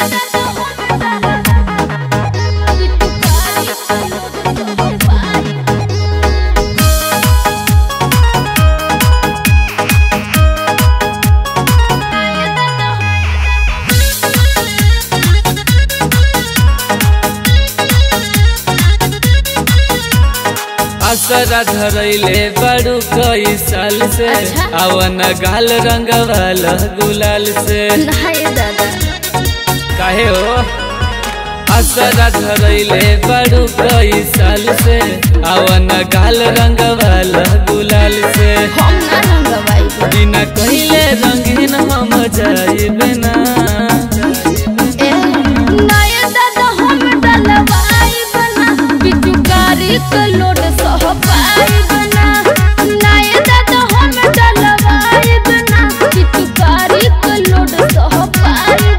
असरा धरैले बड़ू कई साल से अच्छा। अवन गाल रंगवाल गुलाल से नहीं दादा काहे हो असरा धरैले बड़ू कई साल से अवन गाल रंगवाल गुलाल से हम ना रंगवाई बिना कहिले रंगीन हम जाइबे ना ए नया दादा हम डलवाई बना पिचुकारी के लोड सह पाई बना नया दादा हम डलवाई बना पिचुकारी के लोड सह पाई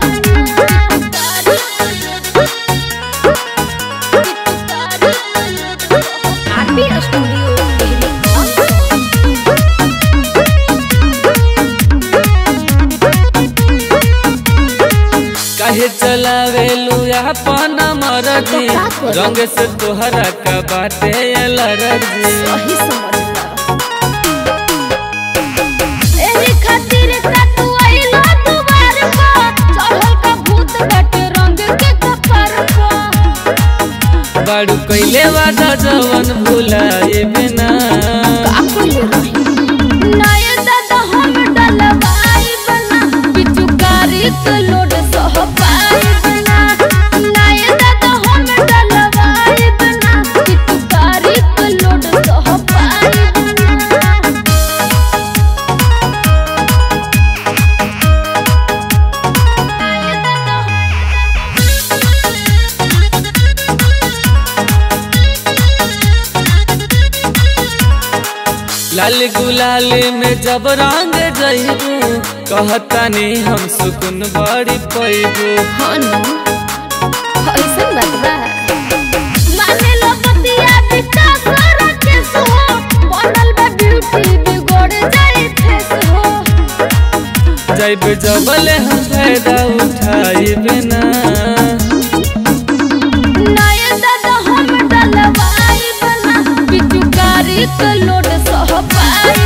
आरपी स्टूडियो काहे चलावेलू अपन मरजी तो का करी? रंग से तोहरा का बाटे एलर्जी सही समझला एही खातिर का तू आइला दुआर पर चढ़ल का भूत बाटे रंग के कपार पर बाड़ू कैले वादा जवन भुलाए बिना का कइले रही नया दादा हम डलवाई बना पिचुकारी के लोड सह पाई बना नया दादा हम डलवाई बना पिचुकारी के लोड सह पाई बना लाल गुलाल में जब रंग जइबू कहतानी हम सुकुन बड़ी पैबू हनु ऐसन बात बा माने लो बतिया बिता कर के सो बनल बा ब्यूटी बिगड़ जाए फेस हो जब जबले हम फायदा उठाई बिना नया दादा हम डलवाई बना पिचुकारी के लोड सह पाई